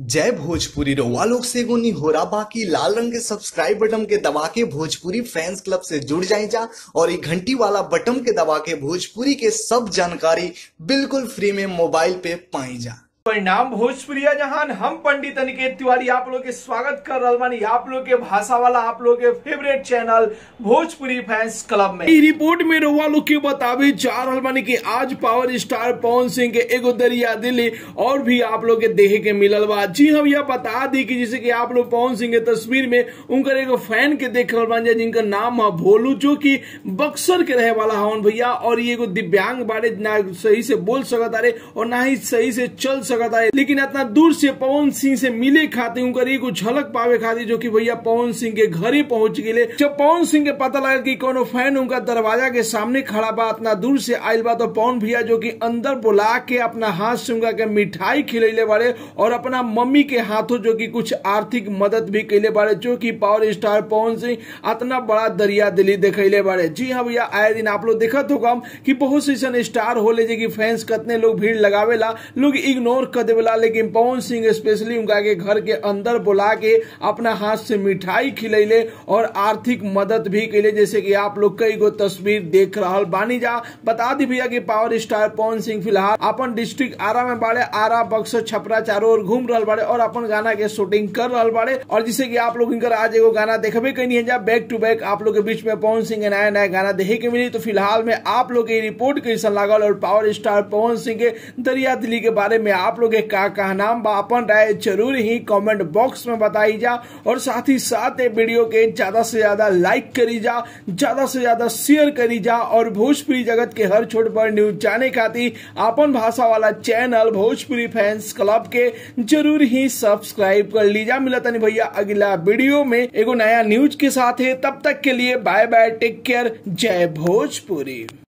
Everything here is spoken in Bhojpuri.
जय भोजपुरी रउआ लोग से एगो निहोरा बाकी लाल रंग के सब्सक्राइब बटन के दबा के भोजपुरी फैंस क्लब से जुड़ जाए जा और ये घंटी वाला बटन के दबा के भोजपुरी के सब जानकारी बिल्कुल फ्री में मोबाइल पे पाई जा परिणाम भोजपुरिया जहान हम पंडित अनिकेत तिवारी आप लोग के स्वागत कर रहल बानी आप लोग के भाषा वाला आप लोग के favourite channel Bhojpuri fans club में ई रिपोर्ट में रउआ लोग के बतावे जा रहल बानी कि आज पावर स्टार पवन सिंह के एगो दरिया दिली और भी आप लोग के देखे के मिलल बा जी हम यह बता दी कि जैसे कि आप लोग पवन सिंह के तस्वीर में उनकर एगो फैन के देख रहल बानी जिनका नाम है भोलू जो कि बक्सर के रहे वाला हवन भैया और ये एगो दिव्यांग बारे ना सही से बोल सकत अरे और ना ही सही से चल सकत है लेकिन इतना दूर से पवन सिंह से मिले खातिर उनकर एगो झलक पावे खातिर जो कि भैया पवन सिंह के घरे पहुंच गए जब पवन सिंह के पता लगा कि कोनो फैन उनका दरवाजा के सामने खड़ा बा इतना दूर से आयल बा तो पवन भैया जो कि अंदर बुला के अपना हाथ से उनका के मिठाई खिलैले बारे और अपना मम्मी के हाथों जो कि कुछ आर्थिक मदद भी कैले बारे जो कि पावर स्टार पवन सिंह इतना बड़ा दरिया दिली दिखैले बारे जी हाँ भैया आए दिन आप लोग देखत होगा कि बहुत से स्टार होले जे कि फैंस कितने लोग भीड़ लगावेला लोग इग्नोर कर देवेला लेकिन पवन सिंह स्पेशली उनका के घर के अंदर बुला के अपना हाथ से मिठाई खिलैले और आर्थिक मदद भी कैले जैसे कि आप लोग कई गो तस्वीर देख रहा बानी जा बता दी भैया कि पावर स्टार पवन सिंह फिलहाल अपन डिस्ट्रिक्ट आरा में बाड़े आरा बक्सर छपरा चारों ओर घूम रहा बाड़े और अपन गाना के शूटिंग कर रहा बाड़े और जिसे कि आप लोग इनकर आज एगो गाना देखबे कहीं है जा बैक टू बैक आप लोग के बीच में पवन सिंह के नया नया गाना देखे के मिली तो फिलहाल में आप लोग के रिपोर्ट कैसा लागल और पावर स्टार पवन सिंह के दरिया दिल्ली के बारे में आप लोग के का का नाम बा अपन राय जरूर ही कमेंट बॉक्स में बताई जा और साथ ही साथ ये वीडियो के ज्यादा से ज्यादा लाइक करी जा ज्यादा से ज्यादा शेयर करी जा और भोजपुरी जगत के हर छोट बड़ न्यूज जाने खातिर अपन भाषा वाला चैनल भोजपुरी फैंस क्लब के जरूर ही सब्सक्राइब कर लीजा मिलता नहीं भैया अगला वीडियो में एगो नया न्यूज के साथ है तब तक के लिए बाय बाय टेक केयर जय भोजपुरी